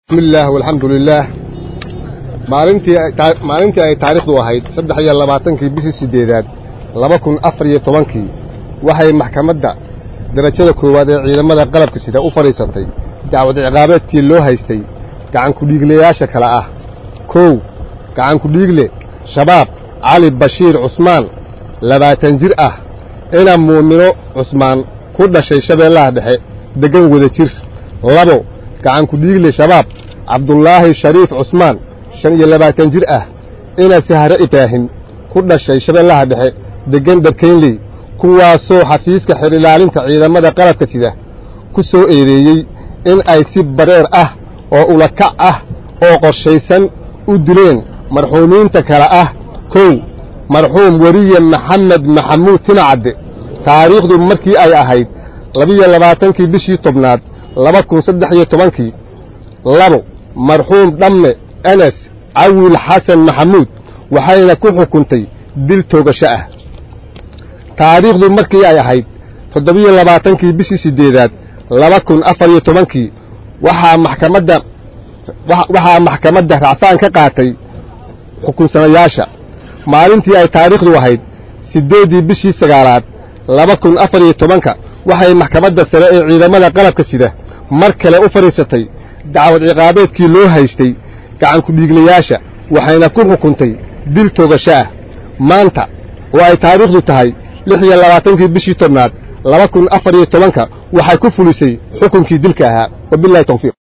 bismillaah walxamdu lilaah maalintii maalintii ay taariikhdu ahayd saddex iyo labaatankii bishii siddeedaad laba kun afar iyo tobankii waxay maxkamadda darajada koowaad ee ciidamada qalabka sida u fadhiisatay dacwad ciqaabeedkii loo haystay gacankudhiiglayaasha kale ah kow gacankudhiigle shabaab cali bashiir cusmaan labaatan jir ah ina muumino cusmaan ku dhashay shabeellaha dhexe deggan wada jir labo gacankudhiigle shabaab cabdulaahi shariif cusmaan shan iyo labaatan jir ah ina sahre ibraahim ku dhashay shabeellaha dhexe deggan dharkaynley kuwaasoo xafiiska xer ilaalinta ciidamada qalabka sida ku soo eedeeyey in ay si bareer ah oo ulakac ah oo qorshaysan u dileen marxuumiinta kale ah kow marxuum weriye maxamed maxamuud tinacadde taariikhdu markii ay ahayd labiyo labaatankii bishii tobnaad laba kun saddex iyo tobankii labo marxuum dhamme enes cawiil xasan maxamuud waxayna ku xukuntay dil toogasho ah taariikhdu markii ay ahayd toddobiyo labaatankii bishii siddeedaad laba kun afar iyo tobankii waxaa maxkamadda waxaa maxkamadda racfaan ka qaatay xukunsanayaasha maalintii ay taariikhdu ahayd siddeeddii bishii sagaalaad laba kun afar iyo tobanka waxay maxkamadda sare ee ciidamada qalabka sida mar kale u fadhiisatay dacwad ciqaabeedkii loo haystay gacankudhiiglayaasha waxayna ku xukuntay dil toogasho ah maanta oo ay taariikhdu tahay lix iyo labaatankii bishii tobnaad laba kun afar iyo tobanka waxay ku fulisay xukunkii dilka ahaa wabilahi tawfiiq